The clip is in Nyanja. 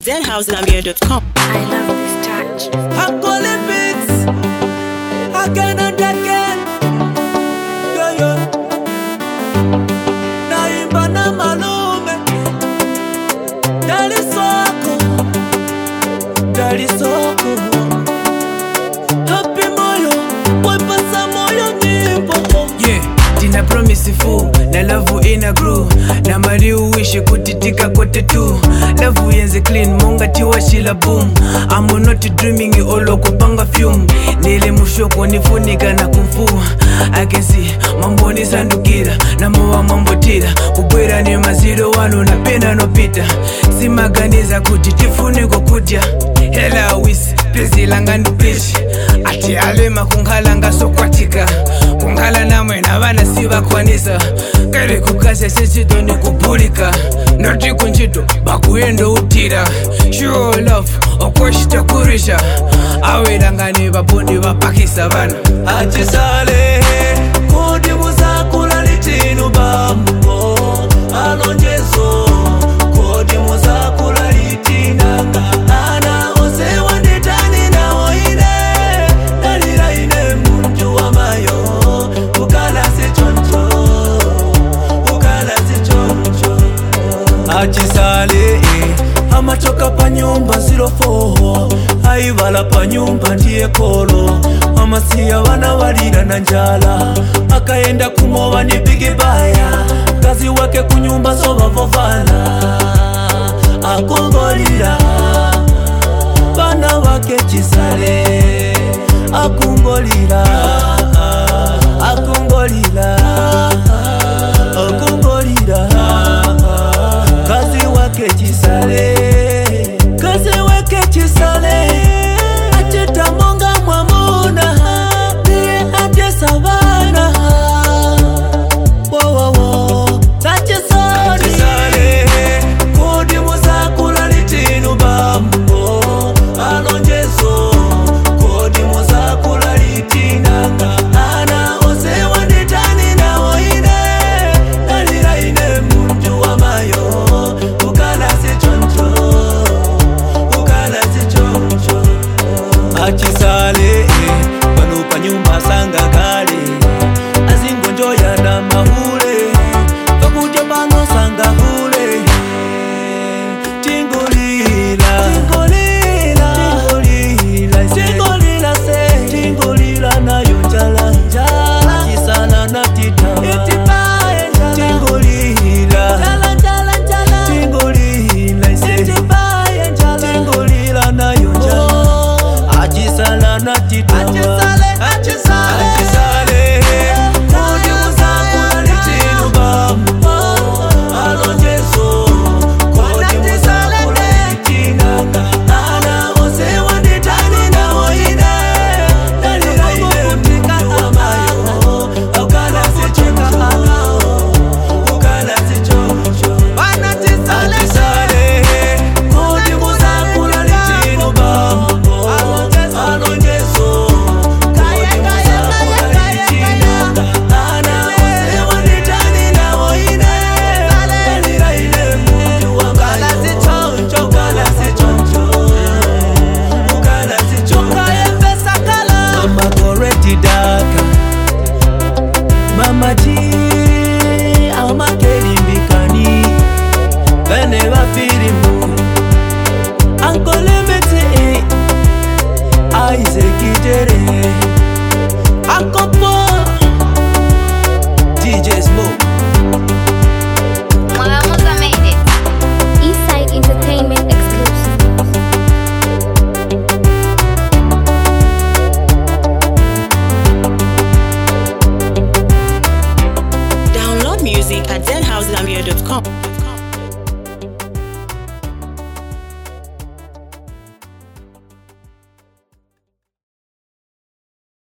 deadhousegambia.com. I love this touch. Hakole beats again and again. Yo yo. Naimba na malume. Dali soko. Dali soko. Happy moyo. Wepasa moyo nyimbo. yeah tina promise fu na lavu ina grow na mari uwishe kutitika kote tu lavu yenze clean mongati washila boom I'm not dreaming olo kupanga fume nile mushoko nifunika na kumfu I can see mambo nisandukira na mowa mambotira kubwera ni maziro wano napenda nopita simaganiza kuti tifuniko kudya hela wisi pezilanga ndipishi ati alema kunghala ngasokwatika kunghala namwe navana sivakwanisa kere kukase sechito nikupulika noti kunchito bakuyendo utira sure love okweshitakurisha awelangani vapondi vapakisa vana Achisale. Kodi muzakula litinu bambo. Alonjezo. Kodi muzakula litinanga. Ana ose wandetani na oine. Dalira ine muntu wa mayo. Ukala si choncho. Ukala si choncho. achisale eh. amachoka panyumba 04 aivala panyumba ndiye kolo amasiya vana valira na njala akaenda kumova ni bigibaya kazi wake kunyumba sovavovala akungolira vana vake chisale akungolira akungolira akungolira kazi wake chisale kazi wake chisale achitamonga mwamuna ndiye atesavana wowowo tachisale kodi muzakula litinu bambo alonjezo kodi muzakula litinanga ana ose wanditani nawoine dalira ine muntu wa mayo ukala sichoncho ukala sichoncho achisale pano panyumba sanga kale azingonjoyana mahule pakuja pano sanga kule tingolila tingolila tingolila tingolila se tingolila nayo njala njala achisala na tita itipae njala tingolila njala njala njala tingolila se itipae njala tingolila nayo njala achisala na tita achisale achisale achisale kodi muzakula litinu bambo alonjezo kodi muzakula litinanga ana ose wanditani nawoine dalira ine mtu wa mayo ukala sichoncho ukala sichoncho achisale kodi muzakula litinu bambo alonjezo kodi muzakula litinanga ana ose wanditani nawoine dalira ine mtu wa mayo ukala sichoncho ukala sichoncho mama koreti daka mama ji amakelimbikani bene bafirimu ankolemete aizekitere akopo dj smoke Mwagamuza made it. Eastside Entertainment exclusive. Download music at deadhousegambia.com.